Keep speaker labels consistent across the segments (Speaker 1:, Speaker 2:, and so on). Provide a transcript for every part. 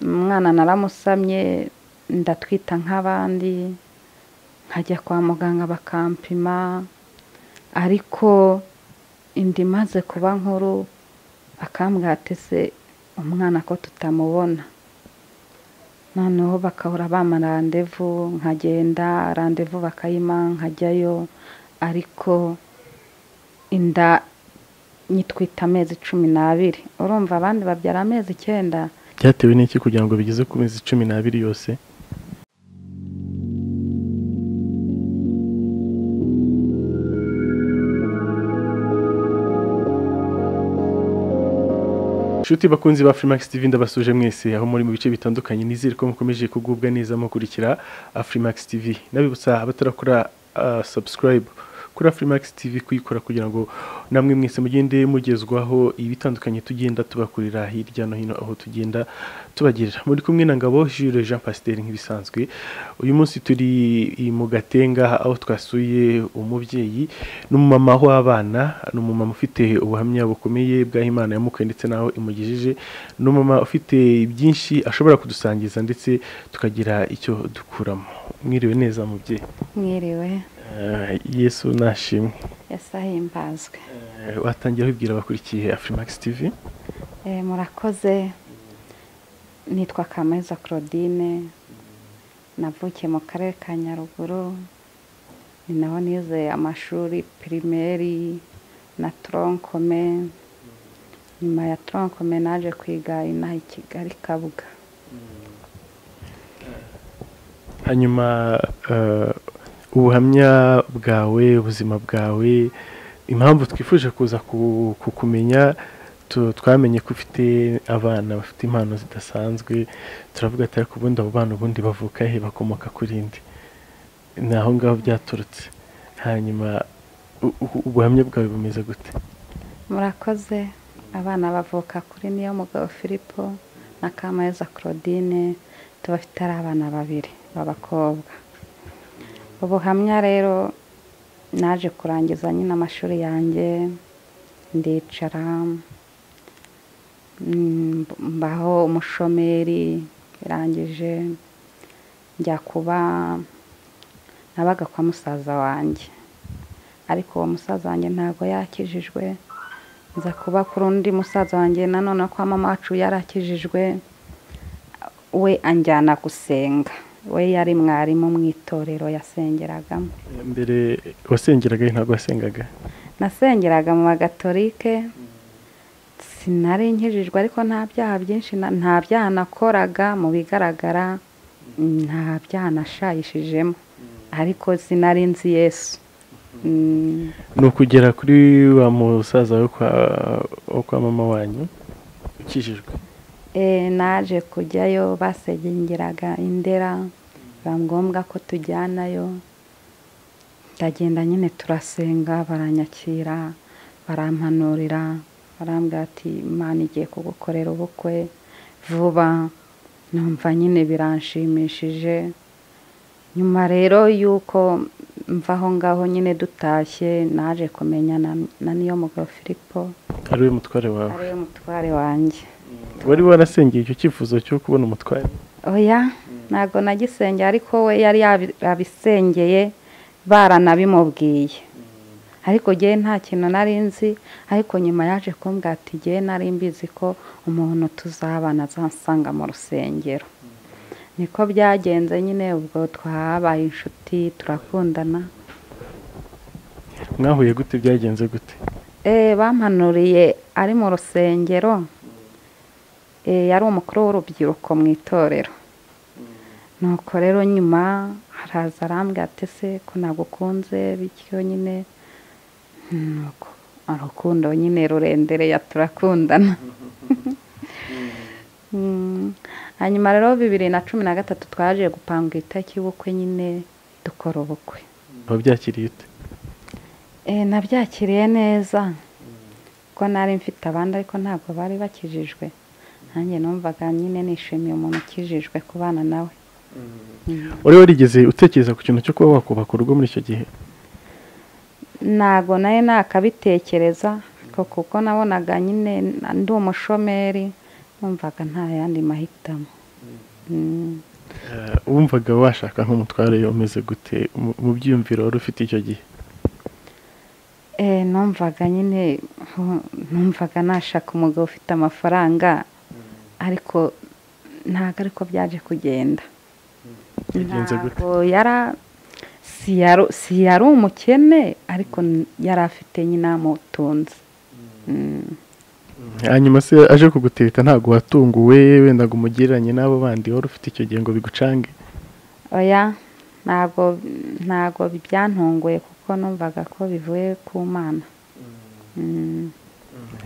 Speaker 1: umwana naramusamye ndatwita nk'abandi nkajya kwa muganga bakampima ariko inda imaze kuba nkuru bakambwira ati ese umwana ko tutamubona noneho bakahora bampa randevu nkagenda randevu bakayima nkajyayo ariko inda nyitwita amezi cumi n'abiri urumva abandi babyara amezi icyenda
Speaker 2: byatewe n'iki kugira ngo bigeze ku mezi cumi n'abiri yose inshuti bakunzi ba Freemax TV ndabasuje mwese aho muri mu bice bitandukanye nizere ko mukomeje kugubwa neza mukurikira Freemax TV nabibutsa abatarakora uh, subscribe kuri Freemax TV kuyikora kugira ngo namwe mwese mugende mugezwaho ibitandukanye tugenda tubakurira hirya no hino aho tugenda tubagira muri kumwe na ngabo Jules Jean Pasteur nk'ibisanzwe uyu munsi turi mu gatenga aho twasuye umubyeyi n'umumama w'abana ni umumama ufite ubuhamya bukomeye bw'aho imana yamukaye ndetse n'aho imugejeje ni umumama ufite byinshi ashobora kudusangiza ndetse tukagira icyo dukuramo mwiriwe neza mubyeyi
Speaker 1: mwiriwe
Speaker 2: yesu nashimwe
Speaker 1: yasahimbazwe
Speaker 2: watangira wibwira abakurikiye afurimax tv
Speaker 1: murakoze nitwa kameza claudine navukiye mu karere ka nyaruguru ni naho nize amashuri pirimeri na toronkome nyuma ya toronkome naje kwiga inaha i kigali kabuga
Speaker 2: hanyuma ubuhamya bwawe ubuzima bwawe impamvu twifuje kuza kukumenya twamenye ko ufite abana bafite impano zidasanzwe turavuga ati ariko ubundi abo bana ubundi bavuka he bakomoka kuri indi ni aho ngaho byaturutse hanyuma ubuhamya bwawe bumeze gute
Speaker 1: murakoze abana bavuka kuri niyo mugabo filipo na kameza claudine tubafite ari abana babiri b'abakobwa ubuhamya rero naje kurangiza nyine amashuri yanjye ndicara mbaho umushomeri irangije njya kuba nabaga kwa musaza wanjye ariko uwo musaza wanjye ntabwo yakijijwe nza kuba kuri undi musaza wanjye nanone kwa mama wacu yarakijijwe we anjyana gusenga we yari mwarimu mu itorero yasengeragamo
Speaker 2: mbere wasengeraga ntabwo wasengaga
Speaker 1: nasengeraga mu bagatolike sinari nkijijwe ariko nta byaha byinshi nta byaha nakoraga mu bigaragara nta byaha nashayishijemo ariko sinari nzi yesu
Speaker 2: ni ukugera kuri wa musaza wo kwa mama wanyu ukijijwe
Speaker 1: naje kujyayo basegengeraga indera biba ngombwa ko tujyanayo ndagenda nyine turasenga baranyakira barampanurira barambwira ati imana igiye kugukorera ubukwe vuba numva nyine biranshimishije nyuma rero y'uko mva aho ngaho nyine dutashye naje kumenya na niyo mugabo filipo
Speaker 2: ariwe mutware wawe
Speaker 1: ariwe mutware wanjye
Speaker 2: wari warasengeye icyo cyifuzo cyo kubona umutware
Speaker 1: oya ntabwo nagisengeye ariko we yari yabisengeye baranabimubwiye ariko ngewe nta kintu nari nzi ariko nyuma yaje kumbwira ati ngewe nari mbizi ko umuntu tuzabana azasanga mu rusengero niko byagenze nyine ubwo twabaye inshuti turakundana
Speaker 2: mwahuye gute byagenze gute
Speaker 1: bampanuriye ari mu rusengero yari umukuru w'urubyiruko mu itorero nuko rero nyuma haraza arambwira ati se ko nagukunze bityo nyine nuko urukundo nyine rurendereye turakundana hanyuma rero bibiri na cumi na gatatu twaje gupanga itariki y'ubukwe nyine dukora ubukwe
Speaker 2: wabyakiriye ute
Speaker 1: nabyakiriye neza kuko nari mfite abandi ariko ntabwo bari bakijijwe nanjye numvaga nyine nishimiye umuntu ukijijwe kubana nawe
Speaker 2: wari warigeze utekereza ku kintu cyo kuba wakubaka urugo muri icyo gihe
Speaker 1: ntabwo nawe nakabitekereza kuko nabonaga nyine ndi umushomeri numvaga nta yandi mahitamo
Speaker 2: Eh, wumvaga washaka nk'umutware umeze gute mu- mu byiyumviro wari ufite icyo gihe
Speaker 1: Eh, numvaga nyine hu- numvaga nashaka umugabo ufite amafaranga ariko ntabwo ariko byaje kugenda
Speaker 2: Yagenze gute?
Speaker 1: Ntabwo yara si yari- si yari umukene ariko n- yari afite nyine amutunze Mm.
Speaker 2: hanyuma se aje kugutebita ntabwo watunguwe wenda ngo umugereranye n'abo bandi wari ufite icyo gihe ngo bigucange
Speaker 1: oya ntabwo ntabwo byantunguye kuko numvaga ko bivuye ku mana Mm.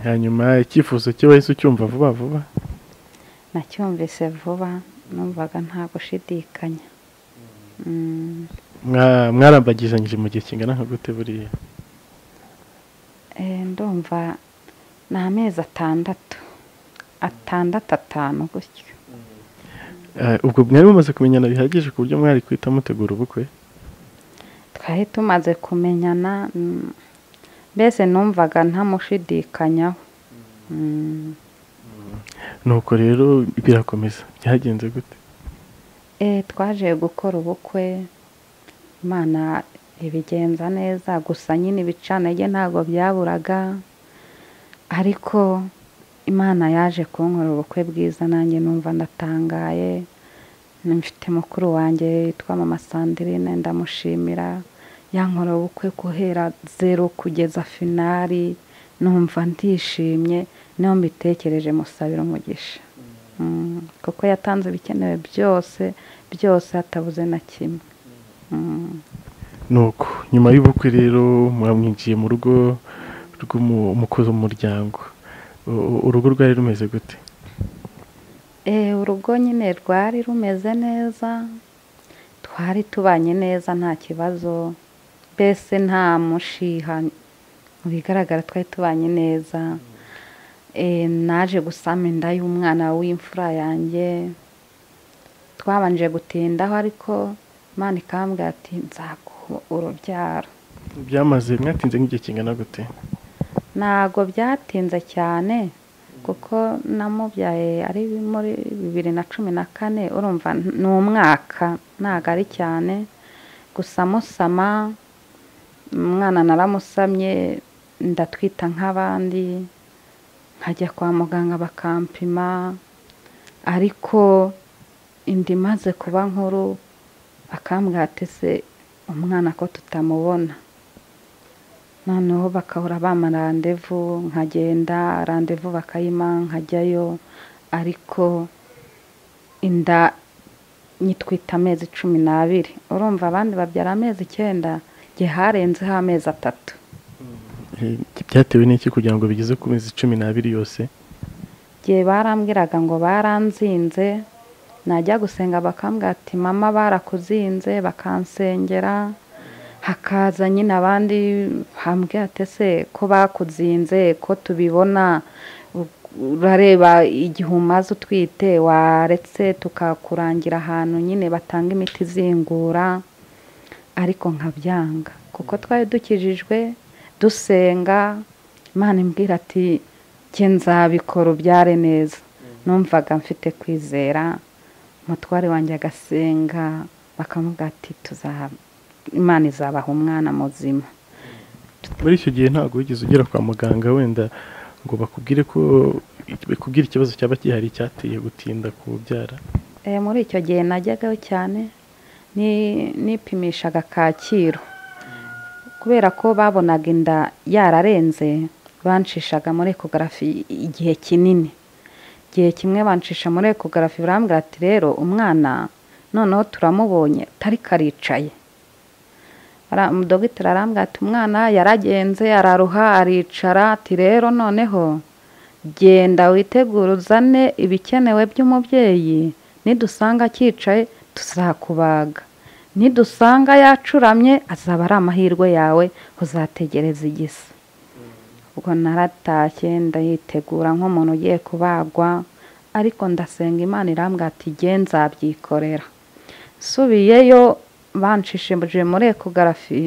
Speaker 2: hanyuma icyifuzo cye wahise ucyumva vuba vuba
Speaker 1: nacyumvise vuba numvaga nta gushidikanya Mm.
Speaker 2: Mwa- mwarambagizanyije mu gihe kingana nka gute buriya
Speaker 1: Eh, ndumva ni amezi atandatu atandatu atanu gutyo
Speaker 2: Eh, ubwo mwari mumaze kumenyana bihagije ku buryo mwari kwita mutegura ubukwe
Speaker 1: twari tumaze kumenyana mm, mbese numvaga ntamushidikanyaho Mm.
Speaker 2: nuko rero birakomeza byagenze gute
Speaker 1: Eh, twaje gukora ubukwe imana ibigenza neza gusa nyine ibicanage ntabwo byaburaga ariko imana yaje kunkorera ubukwe bwiza nanjye numva ndatangaye mfite mukuru wanjye yitwa mama sandrine ndamushimira yankorera ubukwe guhera zero kugeza finari numva ndishimye niyo mbitekereje musabira umugisha Mm, kuko yatanze ibikenewe byose byose hatabuze na kimwe Mm.
Speaker 2: nuko nyuma y'ubukwe rero mwamwinjiye mu rugo rw'umukozi w'umuryango U- urugo rwari rumeze gute
Speaker 1: Eh, urugo nyine rwari rumeze neza twari tubanye neza nta kibazo mbese nta mushiha mu bigaragara twari tubanye neza Eh, naje gusama inda y'umwana w'imfura yanjye twabanje gutindaho ariko imana ikambwira ati nzaguha urubyaro
Speaker 2: byamaze mwatinze nk'igihe kingana gute
Speaker 1: ntabwo byatinze cyane kuko namubyaye ari muri bibiri na cumi na kane urumva ni umwaka ntabwo ari cyane gusa musama umwana naramusamye ndatwita nk'abandi nkajya kwa muganga bakampima ariko inda imaze kuba nkuru bakambwira ati se umwana ko tutamubona noneho bakahora bampa randevu nkagenda randevu bakayima nkajyayo ariko inda nyitwita amezi cumi n'abiri urumva abandi babyara amezi icyenda jye harenzeho amezi atatu
Speaker 2: Eh, byatewe n'iki kugira ngo bigeze ku mezi cumi n'abiri yose
Speaker 1: jye barambwiraga ngo baranzinze najya gusenga bakambwira ati mama barakuzinze bakansengera hakaza nyine abandi bambwira ati ese ko bakuzinze ko tubibona urareba igihe umaze utwite waretse tukakurangira ahantu nyine batanga imiti izingura ariko nkabyanga kuko twari dukijijwe dusenga imana imbwira ati njye nzabikora ubyare neza numvaga mfite kwizera umutware wanjye agasenga bakamuga ati tuzaha imana izabaha umwana muzima
Speaker 2: muri icyo gihe ntabwo wigeze ugera kwa muganga wenda ngo bakubwire ko bakubwire ikibazo cyaba gihari cyateye gutinda kubyara
Speaker 1: Eh, muri icyo gihe najyagaho cyane ni- nipimishaga kacyiru kubera ko babonaga inda yararenze bancishaga muri ekogarafi igihe kinini igihe kimwe bancisha muri ekogarafi barambwira ati rero umwana noneho turamubonye tariko aricaye Ara- dogiteri arambwira ati umwana yaragenze araruha aricara ati rero noneho genda witegure uzane ibikenewe by'umubyeyi nidusanga akicaye tuzakubaga nidusanga yacuramye azaba ari amahirwe yawe uzategereza igisa ubwo naratashye ndayitegura nk'umuntu ugiye kubagwa ariko ndasenga imana irambwira ati "Jye nzabyikorera nsubiyeyo banshishimuje muri ekogarafi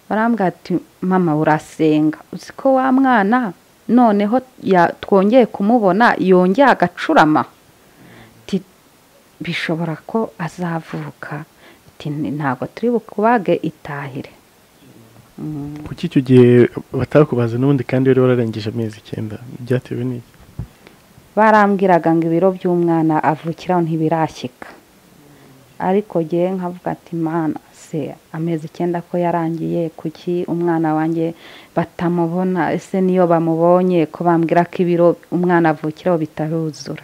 Speaker 1: barambwira ati mama urasenga uzi ko wa mwana noneho ya- twongeye kumubona yongeye agacurama Ti- bishobora ko azavuka ntabwo turi bukubage itahire
Speaker 2: kuki icyo gihe batakubaza n'ubundi kandi rero wararengeje amezi icyenda byatewe n'iki
Speaker 1: barambwiraga ngo ibiro by'umwana avukiraho ntibirashyika ariko ngewe nkavuga ati mwana se amezi icyenda ko yarangiye kuki umwana wanjye batamubona ese niyo bamubonye ko bambwira ko ibiro umwana avukiraho bitaruzura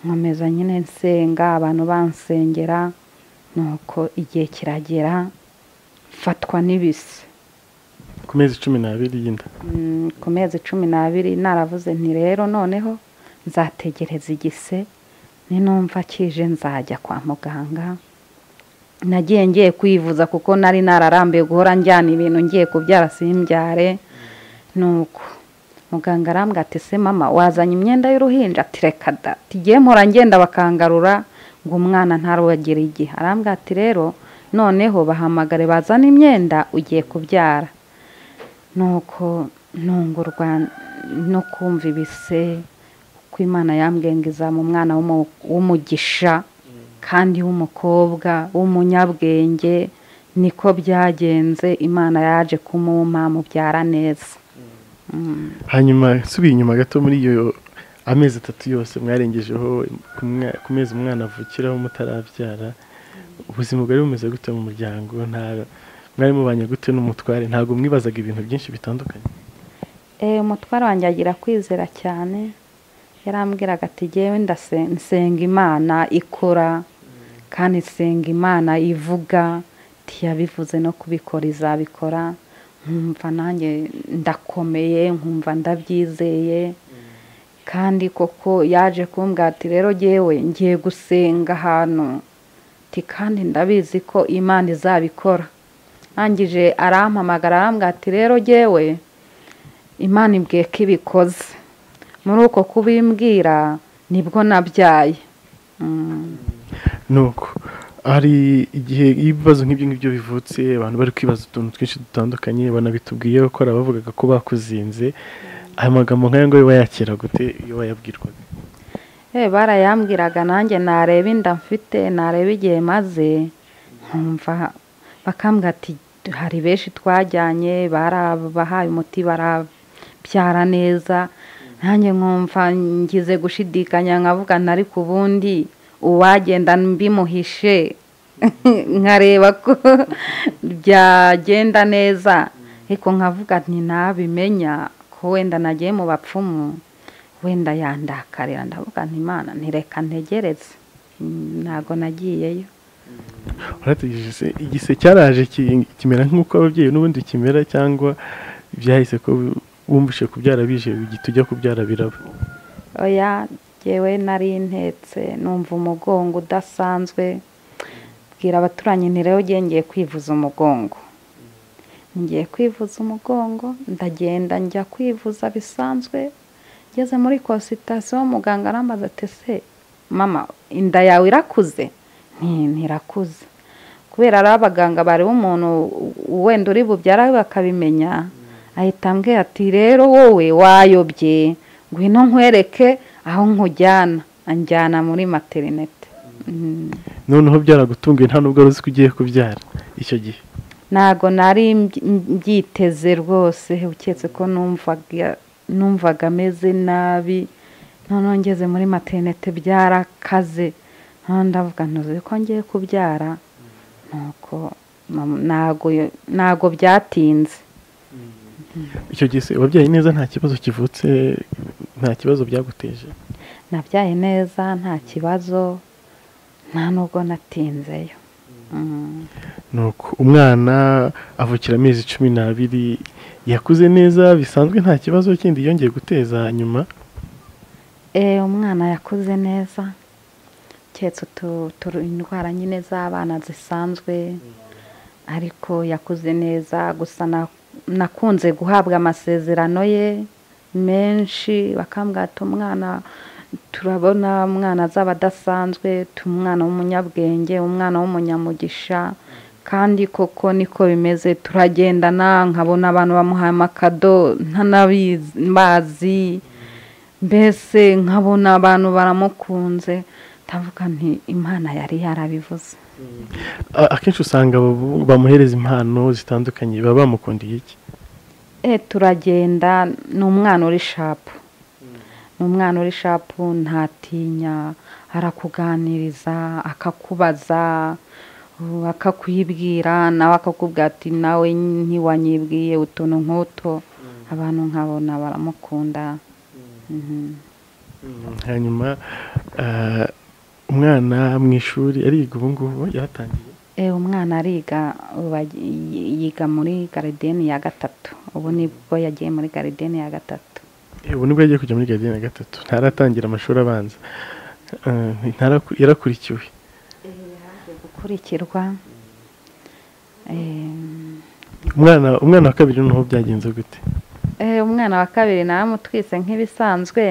Speaker 1: nkomeza nyine nsenga abantu bansengera nuko igihe kiragera mfatwa n'ibise
Speaker 2: ku mezi cumi n'abiri y'inda
Speaker 1: ku mezi cumi n'abiri naravuze nti rero noneho nzategereza igise ninumva kije nzajya kwa muganga nagiye ngiye kwivuza kuko nari nararambiwe guhora njyana ibintu ngiye kubyara simbyare nuko muganga arambwira ati se mama wazanye imyenda y'uruhinja ati reka da tugiye mpora ngenda bakangarura ngo umwana ntarugire igihe arambwira ati rero noneho bahamagare bazane imyenda ugiye kubyara nuko ntungurwa no kumva ibise uko imana yambwengiza mu mwana w'umugisha kandi w'umukobwa w'umunyabwenge niko byagenze imana yaje kumuma mubyara neza
Speaker 2: hanyuma nsubiye inyuma gato muri iyo amezi atatu yose mwarengejeho ku mwa- ku mezi umwana avukiraho mutarabyara ubuzima bwari bumeze gute mu muryango nta mwari mubanye gute n'umutware ntabwo mwibazaga ibintu byinshi bitandukanye
Speaker 1: Eh, umutware wanjye agira kwizera cyane yarambwiraga ati jyewe ndase- nsenga imana ikora kandi nsenga imana ivuga ntiyabivuze no kubikora izabikora nkumva nanjye ndakomeye nkumva ndabyizeye kandi koko yaje kumbwira ati rero jyewe ngiye gusenga ahantu ati kandi ndabizi ko imana izabikora arangije arampamagara arambwira ati rero jyewe imana ibwiye ko ibikoze muri uko kubimbwira nibwo nabyaye Mm.
Speaker 2: nuko hari igihe iyo ibibazo nk'ibyo ngibyo bivutse abantu bari kwibaza utuntu twinshi dutandukanye banabitubwiye ko hari abavugaga ko bakuzinze aya magambo nk'aya ngo wayakira gute iyo wayabwirwaga
Speaker 1: Eh, barayambwiraga nanjye nareba inda mfite nareba igihe maze nkumva bakambwira ati hari benshi twajyanye barabahaye umuti barabyara neza nanjye nkumva ngize gushidikanya nkavuga nti ariko ubundi uwagenda mbimuhishe nkareba ko byagenda neza ariko nkavuga nti nabimenya ko wenda nagiye mu bapfumu wenda yandakarira ndavuga nti imana ntireka ntegereze Mm, ntago nagiyeyo
Speaker 2: warategereje se igise cyaraje ki- kimera nk'uko ababyeyi n'ubundi kimera cyangwa byahise ko wumvise kubyara bije ugihita ujya kubyara biraba
Speaker 1: oya jyewe nari ntetse numva umugongo udasanzwe bwira abaturanyi nti rero ugiye ngiye kwivuza umugongo ngiye kwivuza umugongo ndagenda njya kwivuza bisanzwe ngeze muri konsitasiyo muganga arambaza ati se mama inda yawe irakuze nti ntirakuze kubera ari abaganga bareba umuntu wenda uri bubyara bakabimenya ahita ambwira ati rero wowe wayobye ngwino nkwereke aho nkujyana anjyana muri materinete Mm.
Speaker 2: noneho byaragutunguye nta nubwo wari uzi ko ugiye kubyara icyo gihe
Speaker 1: ntago nari mbyi- mbyiteze rwose uketse ko numvaga numvaga ameze nabi noneho ngeze muri materinete byarakaze noneho ndavuga ntuzi ko ngiye kubyara nuko mam- ntago ntago byatinze
Speaker 2: icyo gihe se wabyaye neza nta kibazo kivutse nta kibazo byaguteje
Speaker 1: nabyaye neza nta kibazo nta nubwo natinzeyo Mm.
Speaker 2: nuko umwana avukira amezi cumi n'abiri yakuze neza bisanzwe nta kibazo kindi yongeye guteza nyuma
Speaker 1: Eh, umwana yakuze neza keretse utu- utu- indwara nyine z'abana zisanzwe ariko yakuze neza gusa na- nakunze guhabwa amasezerano ye menshi bakambwira ati umwana turabona umwana azaba adasanzwe tu- umwana w'umunyabwenge umwana w'umunyamugisha kandi koko niko bimeze turagendana nkabona abantu bamuhaye amakado ntanabizi bazi mbese nkabona abantu baramukunze ndavuga nti imana yari yarabivuze
Speaker 2: A- akenshi usanga abo bamuhereza impano zitandukanye baba bamukundiye iki
Speaker 1: e turagenda ni umwana uri shapu ni umwana uri shapu ntatinya arakuganiriza akakubaza uh, akakwibwira nawe akakubwira ati nawe ntiwanyibwiye utuntu nk'uto abantu nkabona baramukunda Mhm.
Speaker 2: hanyuma ah, umwana mu ishuri ariga ubu ngubu yatangiye
Speaker 1: Eh, umwana ariga ubu agi- yi- yiga muri garideni ya gatatu ubu nibwo yagiye muri garideni ya gatatu
Speaker 2: Eh, ubu nibwo yagiye kujya muri garidiyeni ya gatatu ntaratangira amashuri abanza Ah, ntaraku- yarakurikiwe
Speaker 1: gukurikirwa Em,
Speaker 2: umwana umwana wa kabiri noneho byagenze gute
Speaker 1: eh, umwana wa kabiri naramutwise nk'ibisanzwe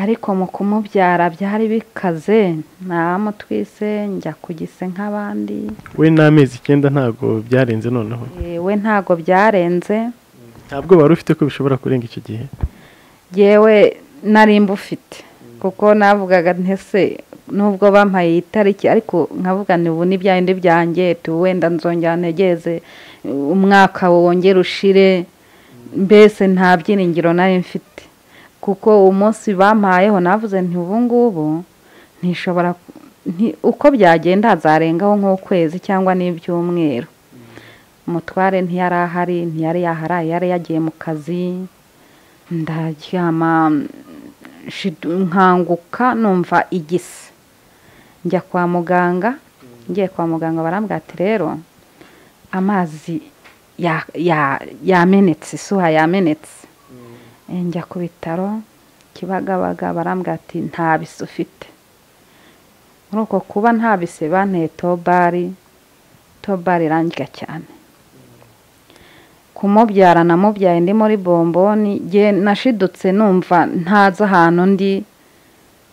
Speaker 1: ariko mu kumubyara byari bikaze naramutwise njya kugise nk'abandi
Speaker 2: we n'amezi icyenda ntabwo byarenze noneho
Speaker 1: Eh, we ntago byarenze
Speaker 2: ntabwo wari ufite ko bishobora kurenga icyo gihe
Speaker 1: yewe nari mbufite kuko navugaga ntese nubwo bampaye iyi tariki ariko nkavuga ni ubu ni bya bindi byanjye tu wenda nzongera ntegereze umwaka wongere ushire mbese nta byiringiro nari mfite kuko umunsi bampayeho navuze nti ubu ngubu ntishobora nti- uko byagenda hazarengaho nk'ukwezi cyangwa n'ibyumweru umutware ntiyari ahari ntiyari yaharaye yari yagiye mu kazi ndaryama shidu- nkanguka numva igise njya kwa muganga ngiye kwa muganga barambwira ati rero amazi ya- ya- yamenetse isuha yamenetse Eh, njya ku bitaro kibagabaga barambwira ati nta bise ufite muri uko kuba nta bise banteye tobari tobari irangira cyane kumubyara namubyaye ndi muri bomboni nge nashidutse numva ntazi ahantu ndi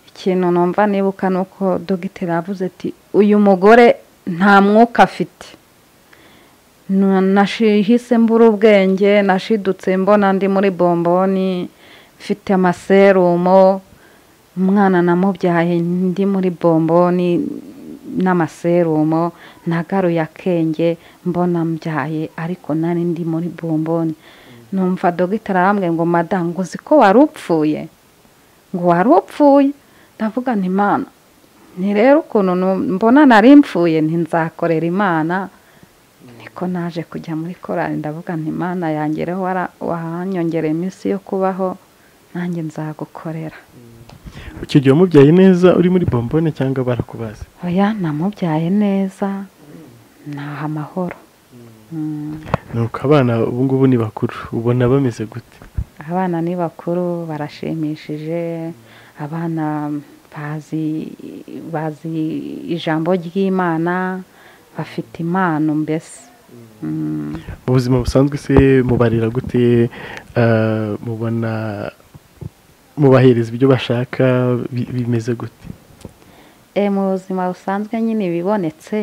Speaker 1: ikintu numva nibuka ni uko dogiteri yavuze ati uyu mugore nta mwuka afite Nu- nashihise mbura ubwenge nashidutse mbona ndi muri bomboni mfite amaserumo umwana namubyaye ndi muri bomboni n'amaserumo nagaruye akenge mbona mbyaye ariko nari ndi muri bomboni numva dogiteri arambwiye ngo madamu ngo uzi ko wari upfuye ngo wari upfuye ndavuga nti imana ni rero ukuntu nu- mbona nari mpfuye ntinzakorera imana niko naje kujya muri korari ndavuga nti imana yangereho wara- wahanyongereye iminsi yo kubaho nanjye nzagukorera
Speaker 2: icyo gihe wamubyaye neza uri muri bombone cyangwa barakubaza
Speaker 1: oya namubyaye neza naha amahoro Mm.
Speaker 2: nuko abana ubu ngubu ni bakuru ubona bameze gute
Speaker 1: abana ni bakuru barashimishije abana bazi bazi ijambo ry'imana bafite impano mbese Mm.
Speaker 2: mu buzima busanzwe se mubarira gute Ah, mubona mubahereza ibyo bashaka bi- bimeze gute
Speaker 1: E, mu buzima busanzwe nyine ibibonetse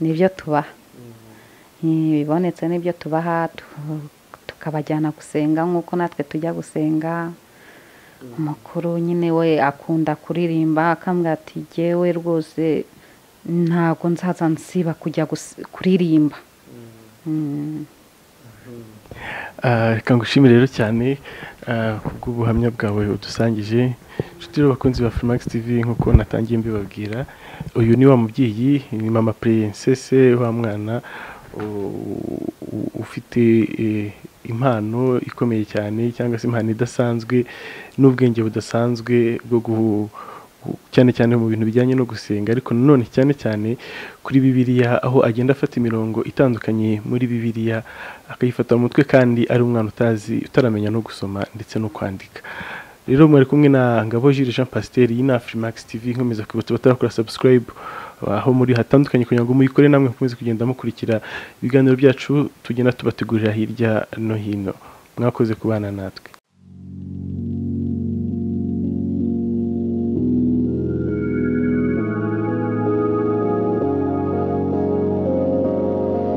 Speaker 1: nibyo tubaha ibibonetse nibyo tubaha tu- tukabajyana gusenga nk'uko natwe tujya gusenga umukuru nyine we akunda kuririmba akambwira ati jyewe rwose ntabwo nzaza nsiba kujya gus- kuririmba Mm.
Speaker 2: Ah, reka ngushime rero cyane ah, ku bw'ubuhamya bwawe udusangije inshuti rero bakunzi ba Freemax TV nk'uko natangiye mbibabwira uyu ni wa mubyeyi ni mama princesse wa mwana u- u- ufite eh, impano ikomeye cyane cyangwa se impano idasanzwe n'ubwenge budasanzwe bwo gu- gu- cyane cyane mu bintu bijyanye no gusenga ariko nanone cyane cyane kuri bibiliya aho agenda afata imirongo itandukanye muri bibiliya akayifata mu mutwe kandi ari umwana utazi utaramenya no gusoma ndetse no kwandika rero mwari kumwe na ngabo Jules Jean Pasiteri y'inafrimax TV nkomeza kwibutsa abatarakora subscribe aho muri hatandukanye kugira ngo muyikore namwe mukomeze kugenda mukurikira ibiganiro byacu tugenda tubategurira hirya no hino mwakoze kubana natwe